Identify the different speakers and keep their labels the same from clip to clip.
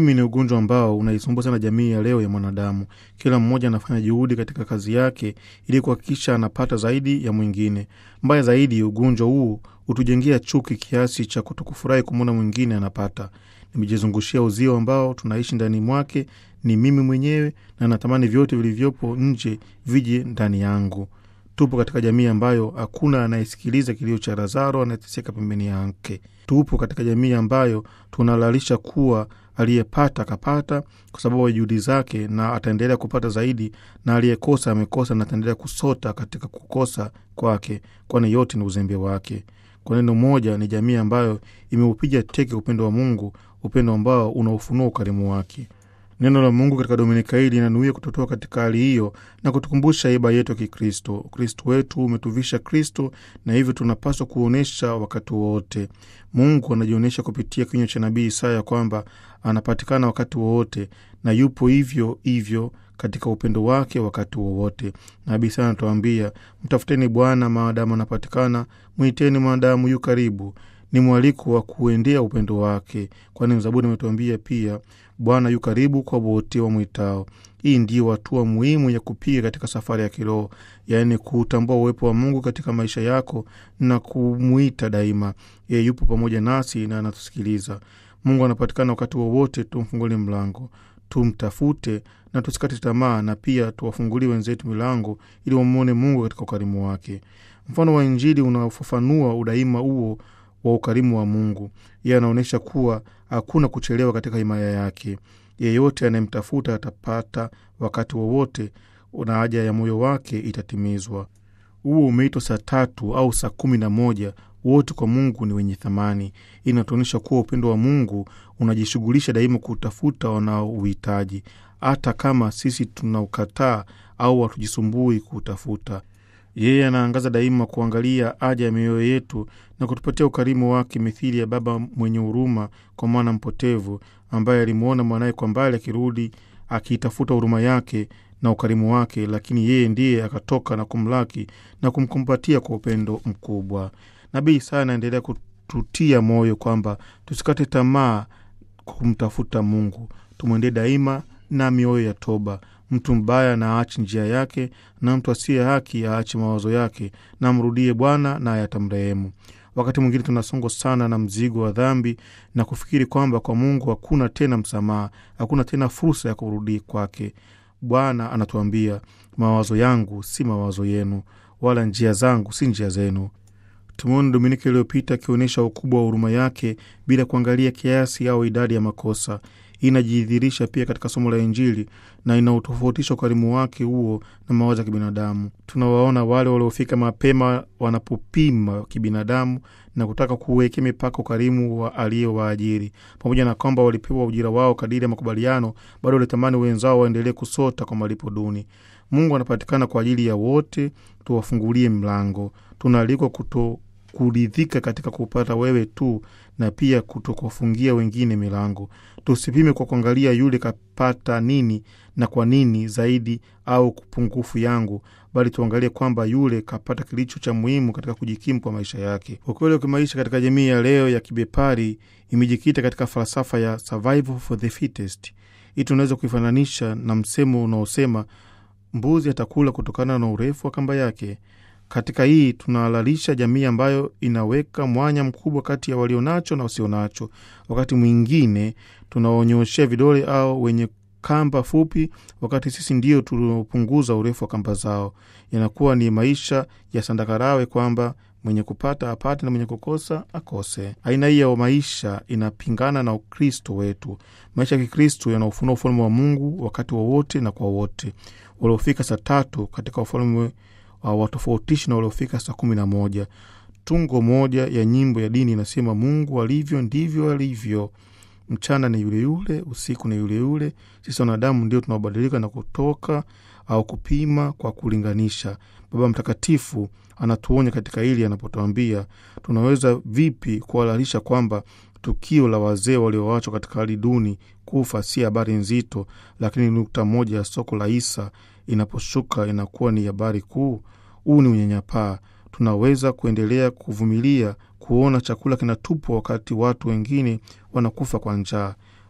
Speaker 1: Ukimwi ni ugonjwa ambao unaisumbua sana jamii ya leo ya mwanadamu. Kila mmoja anafanya juhudi katika kazi yake ili kuhakikisha anapata zaidi ya mwingine. Mbaya zaidi, ugonjwa huu hutujengea chuki kiasi cha kutokufurahi kumwona mwingine anapata. Nimejizungushia uzio ambao tunaishi ndani mwake, ni mimi mwenyewe, na natamani vyote vilivyopo nje vije ndani yangu. Tupo katika jamii ambayo hakuna anayesikiliza kilio cha Lazaro anayeteseka pembeni yake. Tupo katika jamii ambayo tunalalisha kuwa aliyepata akapata kwa sababu ya juhudi zake, na ataendelea kupata zaidi, na aliyekosa amekosa na ataendelea kusota katika kukosa kwake, kwani yote ni uzembe wake. Kwa neno moja, ni jamii ambayo imeupiga teke upendo wa Mungu, upendo ambao unaufunua ukarimu wake. Neno la Mungu katika dominika hii linanuia kutotoa katika hali hiyo na kutukumbusha iba yetu ya Kikristo. Ukristo wetu umetuvisha Kristo, na hivyo tunapaswa kuonyesha wakati wowote. Mungu anajionyesha kupitia kinywa cha nabii Isaya kwamba anapatikana wakati wowote na yupo hivyo hivyo katika upendo wake wakati wowote. Nabii Isaya anatuambia, mtafuteni Bwana maadamu anapatikana, mwiteni maadamu yu karibu. Ni mwaliko wa kuendea upendo wake, kwani Mzaburi ametuambia pia Bwana yu karibu kwa wote wamwitao. Hii ndiyo hatua muhimu ya kupiga katika safari ya kiroho, yaani kuutambua uwepo wa Mungu katika maisha yako na kumwita daima. Yeye yupo pamoja nasi na anatusikiliza. Mungu anapatikana wakati wowote, tumfungulie mlango, tumtafute na tusikate tamaa, na pia tuwafungulie wenzetu milango ili wamwone Mungu katika ukarimu wake. Mfano wa Injili unaofafanua udaima huo wa ukarimu wa Mungu. Yeye anaonyesha kuwa hakuna kuchelewa katika himaya yake. Yeyote anayemtafuta atapata wakati wowote, na haja ya moyo wake itatimizwa. Huo umeitwa saa tatu au saa kumi na moja, wote kwa Mungu ni wenye thamani. Hii inatuonyesha kuwa upendo wa Mungu unajishughulisha daima kutafuta wanaouhitaji, hata kama sisi tunaukataa au hatujisumbui kuutafuta. Yeye anaangaza daima kuangalia haja ya mioyo yetu na kutupatia ukarimu wake, mithili ya baba mwenye huruma kwa mwana mpotevu ambaye alimwona mwanaye kwa mbali akirudi, akiitafuta huruma yake na ukarimu wake, lakini yeye ndiye akatoka na kumlaki na kumkumbatia kwa upendo mkubwa. Nabii Isaya anaendelea kututia moyo kwamba tusikate tamaa kumtafuta Mungu, tumwendee daima na mioyo ya toba. Mtu mbaya na aache njia yake, na mtu asiye haki aache mawazo yake, na amrudie Bwana naye atamrehemu. Wakati mwingine tunasongwa sana na mzigo wa dhambi na kufikiri kwamba kwa Mungu hakuna tena msamaha, hakuna tena fursa ya kurudi kwake. Bwana anatuambia, mawazo yangu si mawazo yenu, wala njia zangu si njia zenu. Tumeona Dominika iliyopita akionyesha ukubwa wa huruma yake bila kuangalia kiasi au idadi ya makosa. Hii inajidhihirisha pia katika somo la Injili na inautofautisha ukarimu wake huo na mawazo ya kibinadamu. Tunawaona wale waliofika mapema wanapopima kibinadamu na kutaka kuwekea mipaka ukarimu wa aliyowaajiri. Pamoja na kwamba walipewa ujira wao kadiri ya makubaliano, bado walitamani wenzao waendelee kusota kwa malipo duni. Mungu anapatikana kwa ajili ya wote, tuwafungulie mlango. Tunaalikwa kuto kuridhika katika kupata wewe tu na pia kutokuwafungia wengine milango. Tusipime kwa kuangalia yule kapata nini na kwa nini zaidi au pungufu yangu, bali tuangalie kwamba yule kapata kilicho cha muhimu katika kujikimu kwa maisha yake. Ukweli wa kimaisha katika jamii ya leo ya kibepari imejikita katika falsafa ya survival for the fittest. Hii tunaweza kuifananisha na msemo unaosema mbuzi atakula kutokana na urefu wa kamba yake. Katika hii tunahalalisha jamii ambayo inaweka mwanya mkubwa kati ya walionacho na wasionacho. Wakati mwingine tunaonyoshea vidole au wenye kamba fupi, wakati sisi ndio tunaopunguza urefu wa kamba zao. Yanakuwa ni maisha ya sandakarawe kwamba mwenye kupata apate na mwenye kukosa akose. Aina hii ya maisha inapingana na Ukristo wetu. Maisha ya Kikristo yanaofunua ufalme wa Mungu wakati wowote wa na kwa wote. Waliofika saa tatu katika ufalme watofautishi na waliofika saa kumi na moja. Tungo moja ya nyimbo ya dini inasema, Mungu alivyo ndivyo alivyo, mchana ni yule yule, usiku ni yule yule. Sisi wanadamu ndio tunaobadilika na kutoka au kupima kwa kulinganisha. Baba Mtakatifu anatuonya katika hili anapotuambia tunaweza vipi kuhalalisha kwamba tukio la wazee walioachwa katika hali duni kufa si habari nzito, lakini nukta moja ya soko la hisa inaposhuka inakuwa ni habari kuu. Huu ni unyanyapaa. Tunaweza kuendelea kuvumilia kuona chakula kinatupwa wakati watu wengine wanakufa kwa njaa.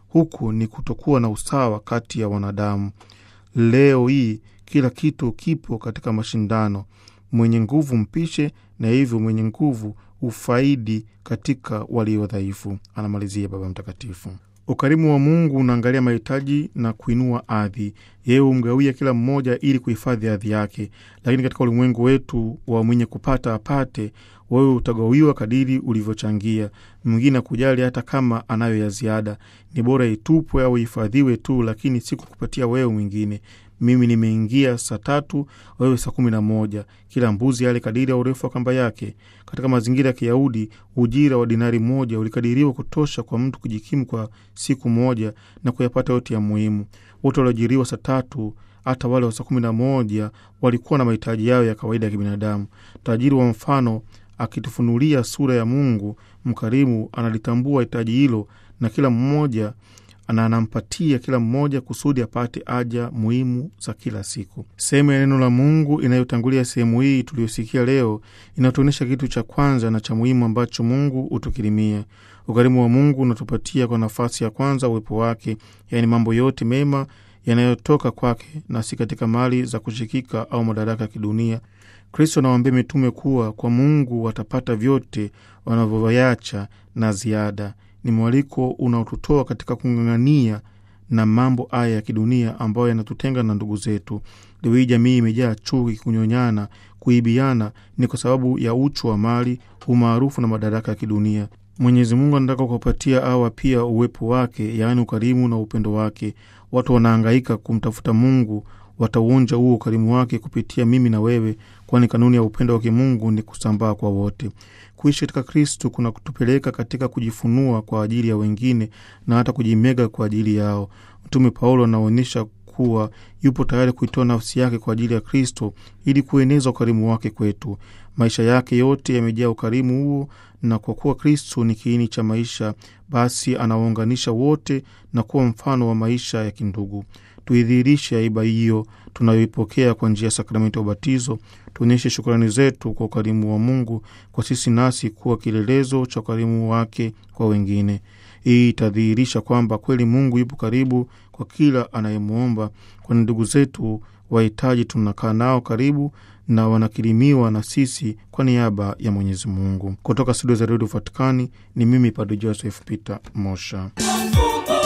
Speaker 1: huku ni kutokuwa na usawa kati ya wanadamu. Leo hii kila kitu kipo katika mashindano, mwenye nguvu mpishe, na hivyo mwenye nguvu ufaidi katika walio dhaifu, anamalizia Baba Mtakatifu. Ukarimu wa Mungu unaangalia mahitaji na kuinua ardhi. Yeye humgawia kila mmoja ili kuhifadhi ardhi yake, lakini katika ulimwengu wetu wa mwenye kupata apate, wewe utagawiwa kadiri ulivyochangia. Mwingine akujali hata kama anayo ya ziada, ni bora itupwe au ihifadhiwe tu, lakini si kukupatia wewe mwingine. Mimi nimeingia saa tatu, wewe saa kumi na moja. Kila mbuzi ale kadiri ya urefu wa kamba yake. Katika mazingira ya Kiyahudi, ujira wa dinari moja ulikadiriwa kutosha kwa mtu kujikimu kwa siku moja na kuyapata yote ya muhimu. Wote walioajiriwa saa tatu, hata wale wa saa kumi na moja, walikuwa na mahitaji yao ya kawaida ya kibinadamu. Tajiri wa mfano akitufunulia sura ya Mungu mkarimu, analitambua hitaji hilo na kila mmoja na anampatia kila mmoja kusudi apate haja muhimu za kila siku. Sehemu ya neno la Mungu inayotangulia sehemu hii tuliyosikia leo inatuonyesha kitu cha kwanza na cha muhimu ambacho Mungu hutukirimia. Ukarimu wa Mungu unatupatia kwa nafasi ya kwanza uwepo wake, yaani mambo yote mema yanayotoka kwake na si katika mali za kushikika au madaraka ya kidunia. Kristo anawaambia mitume kuwa kwa Mungu watapata vyote wanavyoyacha na ziada. Ni mwaliko unaotutoa katika kung'ang'ania na mambo haya ya kidunia ambayo yanatutenga na ndugu zetu. Leo hii jamii imejaa chuki, kunyonyana, kuibiana, ni kwa sababu ya uchu wa mali, umaarufu na madaraka ya kidunia. Mwenyezi Mungu anataka kuwapatia hawa pia uwepo wake, yaani ukarimu na upendo wake. Watu wanahangaika kumtafuta Mungu, watauonja huo ukarimu wake kupitia mimi na wewe, kwani kanuni ya upendo wa kimungu ni kusambaa kwa wote. Kuishi katika Kristu kuna kutupeleka katika kujifunua kwa ajili ya wengine na hata kujimega kwa ajili yao. Mtume Paulo anaonyesha kuwa yupo tayari kuitoa nafsi yake kwa ajili ya Kristo ili kueneza ukarimu wake kwetu. Maisha yake yote yamejaa ukarimu huo, na kwa kuwa Kristo ni kiini cha maisha, basi anawaunganisha wote na kuwa mfano wa maisha ya kindugu. Tuidhihirishe aiba hiyo tunayoipokea kwa njia ya sakramenti ya ubatizo. Tuonyeshe shukrani zetu kwa ukarimu wa Mungu kwa sisi, nasi kuwa kielelezo cha ukarimu wake kwa wengine. Hii itadhihirisha kwamba kweli Mungu yupo karibu kwa kila anayemwomba, kwani ndugu zetu wahitaji tunakaa nao karibu na wanakirimiwa na sisi kwa niaba ya Mwenyezi Mungu. Kutoka studio za redio Vatikani ni mimi Padre Joseph Peter Mosha.